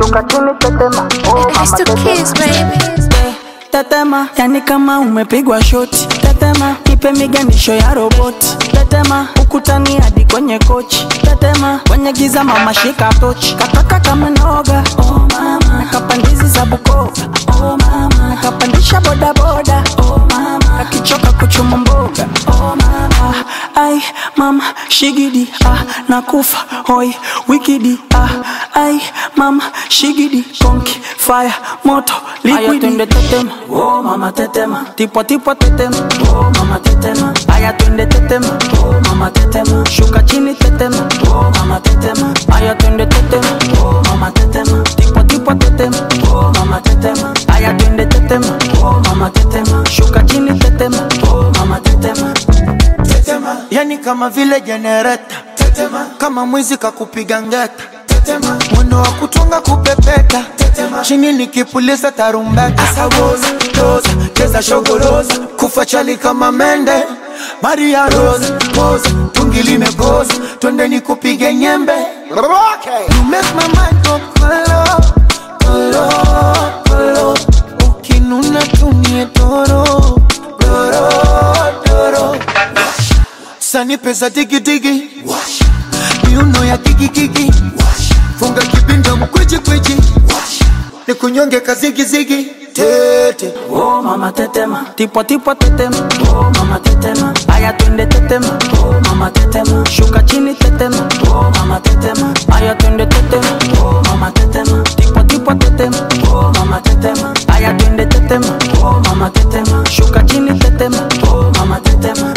shuka chini tetema oh It's mama to kiss, tetema baby. tetema yani kama umepigwa shoti tetema nipe miganisho ya roboti tetema ukutani hadi kwenye kochi tetema kwenye giza mama shika tochi kataka kama noga oh mama nakapandizi za bukova oh mama nakapandisha bodaboda oh mama akichoka kuchuma mboga oh mama ai mama shigidi ah nakufa hoi wikidi ah ai mama shigidi konki fire moto liquidi twende tetema oh mama tetema tipo tipo tetema oh mama tetema aya twende tetema oh mama tetema shuka chini tetema oh mama tetema aya twende tetema oh mama tetema tipo tipo tetema oh mama tetema aya twende tetema oh mama tetema shuka chini tetema oh mama tetema tetema yani kama vile jenereta tetema kama mwizi kakupiga ngeta tetema mwendo wa kutunga kupepeta tetema chini nikipuliza tarumbeta asawoza toza cheza shogoroza kufa chali kama mende maria rosa poza tungi limekoza twende nikupige nyembe okay. you make my mind go kolo kolo kolo ukinuna tumie doro doro doro sani pesa digidigi miuno ya kikikiki funga kibinda mkwijikwijji ni kunyonge kazigizigi tete oh mama tetema tipo tipo tetema oh mama tetema aya twende tetema oh mama tetema shuka chini tetema oh mama tetema aya twende tetema oh mama tetema tipo tipo tetema oh mama tetema aya twende tetema oh mama tetema shuka chini tetema oh mama tetema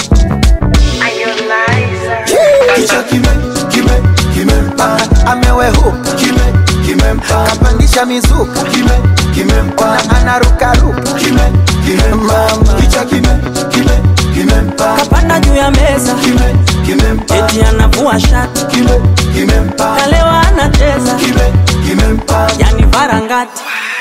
kicha kime kime kimempa amewehuka kime kimempa kapandisha mizuka kime kimempa anarukaruka kime kimempa kicha kime kime kimempa kapanda juu ya meza kime kimempa eti anavua shati kime kimempa kalewa anacheza kime kimempa yani varangati